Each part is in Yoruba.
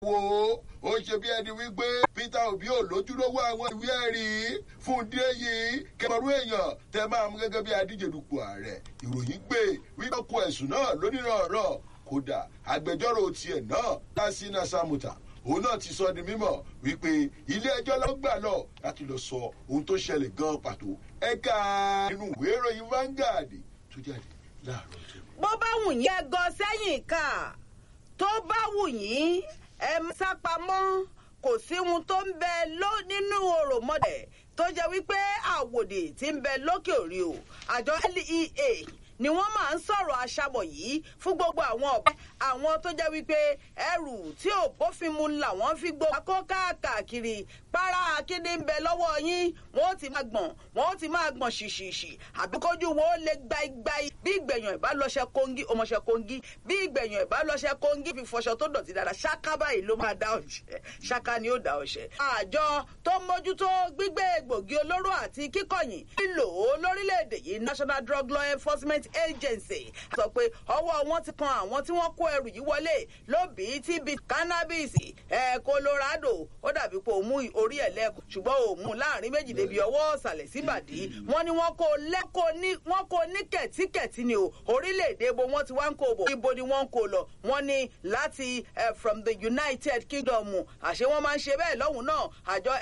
wo ó ṣe bí ẹni wípé peter obi ò lójúlówó àwọn ìwé ẹ̀rí fún díẹ̀ yìí kẹmọrú èèyàn tẹ máa mú gẹ́gẹ́ bí adíje dupò ààrẹ ìròyìn gbé wípé kó ẹ̀sùn náà lónìrànràn kódà agbẹjọ́rò tiẹ̀ náà lásìnà samuta òun náà ti sọ di mímọ̀ wípé ilé ẹjọ́ ló gbà lọ láti lọ sọ ohun tó ṣẹlẹ̀ gan pàtó ẹ̀ka nínú ìwé ìròyìn Vanguard tó jáde láàárọ̀ tó. bó bá wù yín ẹ gọ sẹ́yìn ká tó bá wù yín ẹ sápamọ́ kò sí ohun tó ń bẹ ló nínú òròmọdẹ̀ tó jẹ́ wípé àwòdì tí ń bẹ lókè òrí o àjọ lea ni wọ́n máa ń sọ̀rọ̀ aṣábọ̀ yìí fún gbogbo àwọn ọ̀pẹ àwọn tó jẹ́ wípé ẹrù tí ò bófin mu làwọn fi gbó akó káàkiri para akíndé ń bẹ lọ́wọ́ yín wọ́n ti máa gbọ̀n wọ́n ti máa gbọ̀n ṣìṣìṣì àbíkójú wo ó lè gbáigbái bí ìgbẹ̀yàn ìbálòṣẹ kóńgí ọmọṣẹ kóńgí bí ìgbẹ̀yàn ìbálòṣẹ kóńgí fi fọṣọ tó dọ̀tí dáadáa ṣáká báyìí ló máa dá ọ̀ṣẹ́ ṣáká ni ó dá ọ̀ṣẹ́. àjọ tó mójútó gbígbé egbògi olóró àti kíkọ̀yìn lílò ó lórílẹ̀‐èdè yìí national drug law enforcement agency sọ pé ọwọ́ wọn ti kan àwọn tí wọ́n kó ẹrù yìí wọlé lóbìí tí bíi cannabis ẹ̀ colorado ó dàbí pé òun mú orí ẹ̀ lẹ́kọ̀ọ́ ṣùgbọ́n òun mú láàrin méjì débi ọwọ́ ọ̀sàlẹ̀ síbàdí wọ́n ní wọ́n kó lẹ́kọ̀ọ́ ní wọ́n kó ní kẹ̀tíkẹ̀tí ni o orílẹ̀-èdè bo wọ́n ti wá ń kó bọ̀ ibo ni wọ́n ń kó lọ wọ́n ní láti from the united kingdom àṣé wọ́n máa ń ṣe bẹ́ẹ̀ lọ́hùn náà àjọ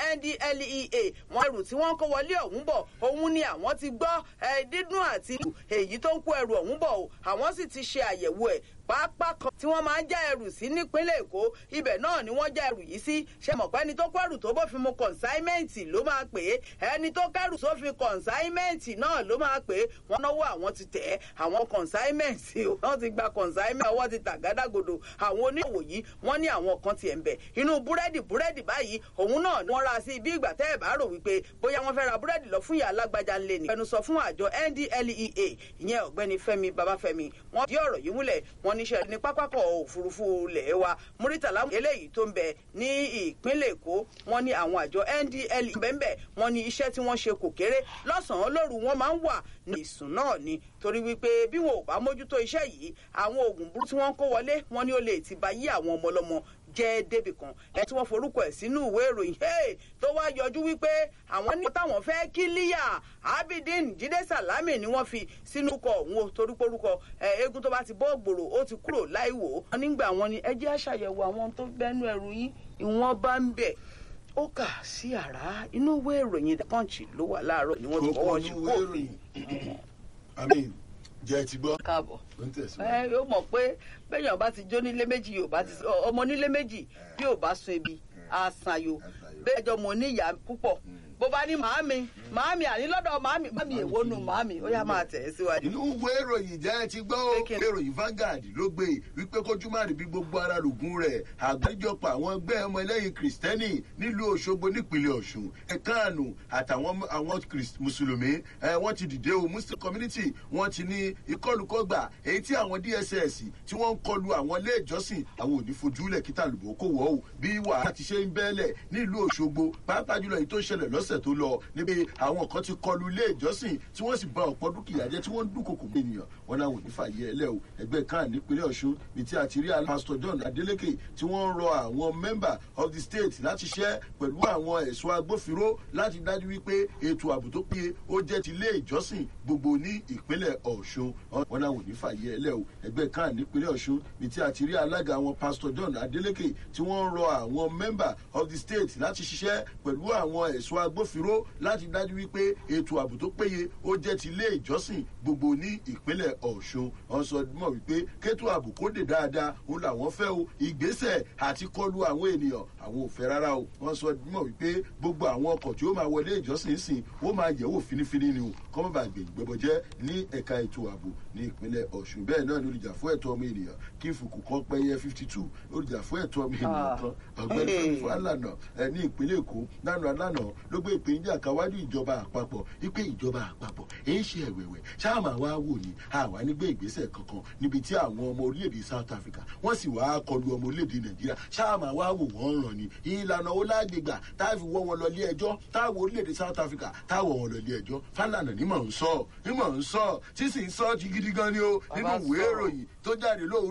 ndlea wọ́n ẹrù tí wọ́n kó wọlé ọ̀hún bọ̀ òun ni àwọn ti gbọ́ dídùn àti èyí tó ń kó ẹrù ọ̀hún bọ̀ o àwọn sì ti ṣe àyẹ̀wò ẹ̀ pápá kan tí wọ́n máa ń já ẹrù sí nípínlẹ̀ èkó ibẹ̀ náà ni wọ́n já ẹrù yìí sí ṣe mọ̀ pé ẹni tó kó ẹrù tó bófin mu kọ̀ǹsáímẹ́ǹtì ló máa pè é ẹni tó kẹ́rù sófin kọ̀ǹsáímẹ́ǹtì náà ló máa pè é wọ́n náwó àwọn ti tẹ̀ ẹ́ àwọn kọ̀ǹsáímẹ́ǹtì wọ́n ti gba kọ̀ǹsáímẹ́ǹtì ọwọ́ ti tàgádágodo àwọn oníṣòwò yìí wọ́n ní àwọn kan tiẹ̀ ń bẹ̀ inú búrẹ́dì búrẹ́dì báyìí òun náà ni wọ́n ra sí bí ìgbà tẹ́ ẹ̀ bá rò wípé bóyá wọ́n fẹ́ ra búrẹ́dì lọ fún ìyá alágbájá ńlẹ̀ ní. ẹnu sọ fún àjọ ndlea ìyẹn ọ̀gbẹ́ni fẹ́mi babafẹ́mi wọ́n di ọ̀rọ̀ yìí múlẹ̀ wọ́n níṣẹ́ ní pápákọ̀ òfurufú ilẹ̀ wa muritala eléyìí tó ń bẹ ní ìpínlẹ̀ èkó wọ́n ní àwọn àjọ ndl bẹ́ẹ̀ wọ́n ní iṣẹ́ tí wọ́n ṣe kò kéré lọ́sàn-án lóru wọ́n máa ń wà ní ìsùn náà ni torí wípé bí wọn ò bá mójútó iṣẹ́ yìí àwọn oògùn burú tí wọ́n kó wọlé wọ́n ní ó lè ti ba yí àwọn ọmọ ọlọ́mọ jẹ́ débì kan ẹ tí wọ́n forúkọ ẹ̀ sínú ìwé ìròyìn tó wá yọjú wípé àwọn ní táwọn fẹ́ kí líyà abidin jíde salami ni wọ́n fi sínú kọ òun torí porúkọ eégún tó bá ti bọ́ gbòòrò ó ti kúrò láì wò ó nígbà wọn ni ẹ jẹ́ àṣàyẹ̀wò àwọn tó gbẹ́nu ẹrù yín ìwọ̀n bá ń bẹ̀ ó kà sí àrá inú ìwé ìròyìn the punch ló wà láàárọ̀ ni wọ́n ti fọwọ́ sí kóòtù. àmín jẹ́ ti gbọ́. káàbọ̀ ó ń tẹ̀síwájú. ẹ yóò mọ̀ pé bẹ́yàn bá ti jó nílé méjì yóò bá ti ọmọ nílé méjì bí ò bá sun ebi àṣàyò bẹ́ẹ̀ jọ mọ̀ níyà púpọ̀ bó bá ní màámi màámi àní lọ́dọ̀ màámi màámi èwo nu màámi ó yá máa tẹ̀ ẹ́ síwájú. inú ìwé ìròyìn jẹ́ ti gbọ́ ó Pékin. ìròyìn Vanguard ló gbé wípé kójú má rí bí gbogbo ara lògùn rẹ̀ àgbáríjọpọ̀ àwọn ẹgbẹ́ ọmọ ẹlẹ́yìn kìrìsìtẹ́nì nílùú Òṣogbo nípínlẹ̀ Ọ̀ṣun ẹ̀káànù àtàwọn àwọn Kìrìs- mùsùlùmí ẹ̀, wọ́n ti dìde o Muslim community wọ́n ti ní ìkọlùkọgbà èyí tí àwọn DSS tí wọ́n ń kọlu àwọn ilé ìjọsìn àwọn ò ní fojúlẹ̀ kí tàlùbọ̀ kò wọ́ o bí wàhálà ti ṣe ń bẹ́ẹ̀lẹ̀ nílùú Òṣogbo pàápàá jùlọ èyí tó ṣẹlẹ̀ lọ́sẹ̀ tó lọ níbi àwọn kan ti kọlu ilé ìjọsìn tí wọ́n sì bà ọ̀pọ̀ dúkìá jẹ́ tí wọ́n ń dúnkòkò mọ́ ènìyàn wọn náà wò ní fàyè ẹlẹ́ o ẹgbẹ́ kan nípínlẹ̀ Ọ̀ṣun ní tí a ti rí Pastor John Adeleke tí wọ́n ń rọ àwọn member of the state láti ṣẹ́ pẹ̀lú àwọn ẹ̀ṣọ́ agbófinró láti dájú wípé ètò ààbò tó péye ó jẹ́ ti ilé ìjọsìn gbogbo ní ìpínlẹ̀ Ọ̀ṣun wọn náà wò ní fàyè ẹlẹ́ o ẹgbẹ́ kan nípínlẹ̀ Ọ̀ṣun ní tí a ti rí alága àwọn Pastor John Adeleke tí wọ́n ń rọ àwọn member of the state láti ṣiṣẹ́ pẹ̀lú àwọn ẹ̀ṣọ́ agbófinró láti dájú wípé ètò ààbò tó péye ó jẹ́ ti ilé ìjọsìn gbogbo ní ìpínlẹ̀ Ọ̀ṣun wọ́n sọ mọ̀ wípé kétò ààbò kó dé dáadáa òun làwọn fẹ́ o ìgbésẹ̀ àti kọlu àwọn ènìyàn àwọn ò fẹ́ rárá o wọ́n sọ mọ̀ wípé gbogbo àwọn ọkọ̀ tí ó máa wọlé ìjọsìn sìn ó máa yẹ̀wò finifini ni o kọ́mọ́ bá gbè gbẹbọjẹ́ ní ẹ̀ka ètò ààbò ní ìpínlẹ̀ Ọ̀ṣun bẹ́ẹ̀ náà ni olùjà fún ẹ̀tọ́ ọmọ ènìyàn kí fùkù kan pẹ́yẹ fifty two olùjà fún ẹ̀tọ́ ọmọ ènìyàn kan ọ̀gbẹ́ni Fẹ́mi Fálànà ẹ̀ ní ìpínlẹ̀ Èkó lánàá lánàá ló gbé ìpèníjà káwájú ìjọba àpapọ̀ wípé ìjọba àpapọ̀ èyí ṣe ẹ̀wẹ̀wẹ̀ ṣáàmà wá wò ní àwa nígbé ìgbésẹ̀ kankan níbi tí àwọn ọmọ orílẹ̀-èdè South Africa wọ́n sì wá kọlu ọmọ orílẹ̀-èdè Nàìjíríà ṣáàmà wá wò wọ́n ràn ní ìlànà ó lágbègbà táàfi wọ́ wọn lọ ilé ẹjọ́ táwọn orílẹ̀-èdè South Africa táwọn wọn lọ ilé ẹjọ́ Fálànà ní mọ̀ ń sọ ní mọ̀ ń sọ tí sì ń sọ ti gidi gan ni o nínú Bàbá ìwé sọ̀rọ̀. ìròyìn tó jáde lóòrùn